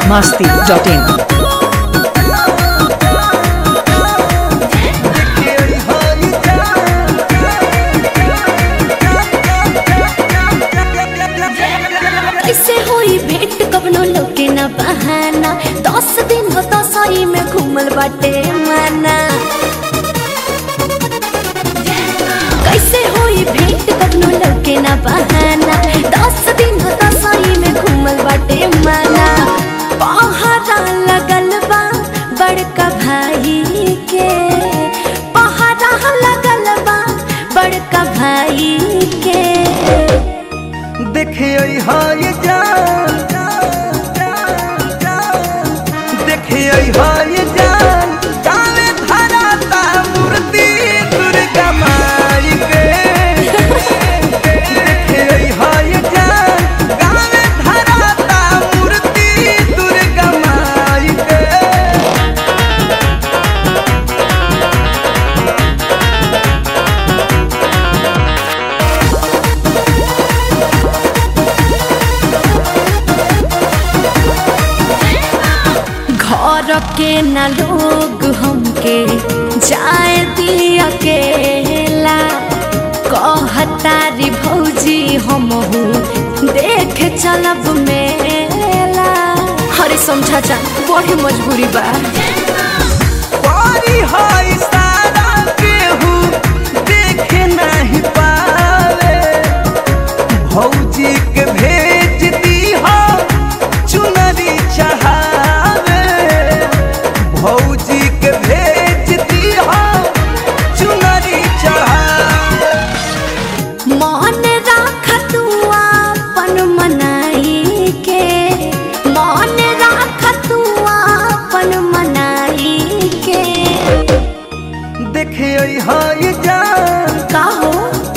masti.in. कैसे होई भेंट कवनो लोके ना बहाना दस दिन हो तो सही में घूमल बाटे माना कैसे होई भेंट कवनो लोके ना बहाना दस दिन हो तो सही में घूमल बाटे माना पहरा लगल बा बड़का भाई के पहरा लगल बा बड़का भाई के देखिए हाय जान देखिए हाय जान काले धराता मूर्ति दुर्गा माई के देखिए हाय जान काले धराता मूर्ति दुर्गा माई के घर के न लोग हमके जाए दिया अकेला कहतारी भौजी हमहू देख चलब मेला हरे समझा जा बड़ी मजबूरी बा पारी हाय सारा केहू देखे नहीं पावे भौजी के भेज दी हो चुनरी चढ़ावे भौजी के भेज दी हो चुनरी चढ़ावे मन राख तू अपन मनाई के मन राख तू अपन मनाई के देखिए हाय जान का हो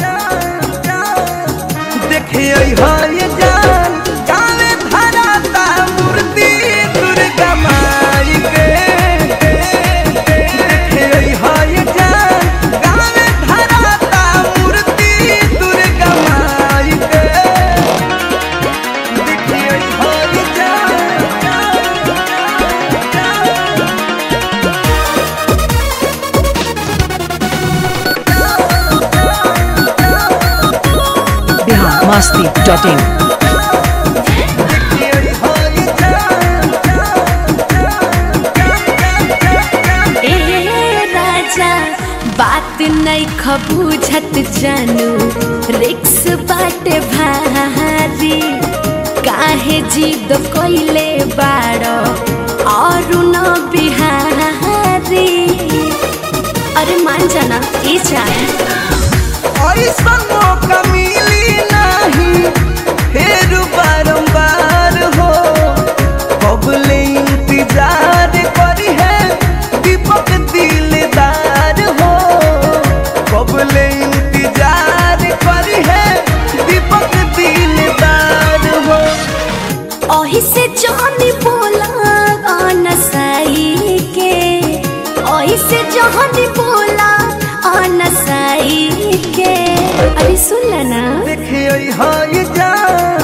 देखिए हाय जान काले धराता मूर्ति दुर्गा माई के देखिए हाय जान काले धराता मूर्ति दुर्गा माई के देखिए हाय जान Bihar masti.in. देखिए हाय ए राजा बात नहीं खबूझत जानू रिक्स बाटे भारी काहे जिद कोइले बाड़ो और न बिहारी अरे मान जाना ई जाए ऐसा मौका मिली नहीं फिर बारंबार हो कबले इंतजार करी है दीपक दिलदार हो कबले इंतजार करी है दीपक दिलदार हो ओही से जानी बोला अनसाई के ओही से जानी बोला अनसाई के अरे सुन ला ना देखिए हाय जान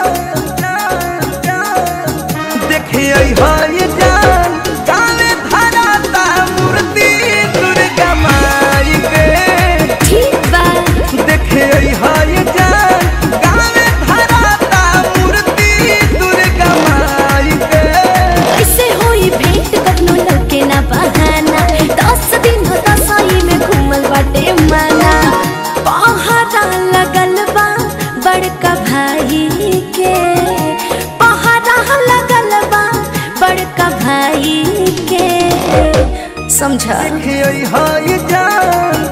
देखिए हाय जान काले धराता मूर्ति दुर्गा माई के ठीक बा देखिए हाय जान काले धराता मूर्ति दुर्गा माई के कैसे होई भेंट कखनो लगे ना बहाना दस दिन हो दसई में घूमल बाटे माना पहरा लगल बा बड़का भाई के पहरा लगल बा बड़का भाई के समझा देखिए हाय जान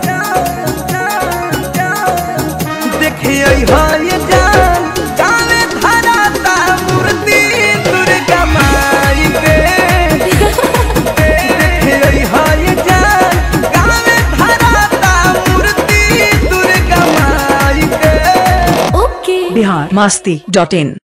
देखिए हाय जान काले धराता मूर्ति दुर्गा माई के देखिए हाय जान काले धराता मूर्ति दुर्गा माई के ओके Bihar masti.in.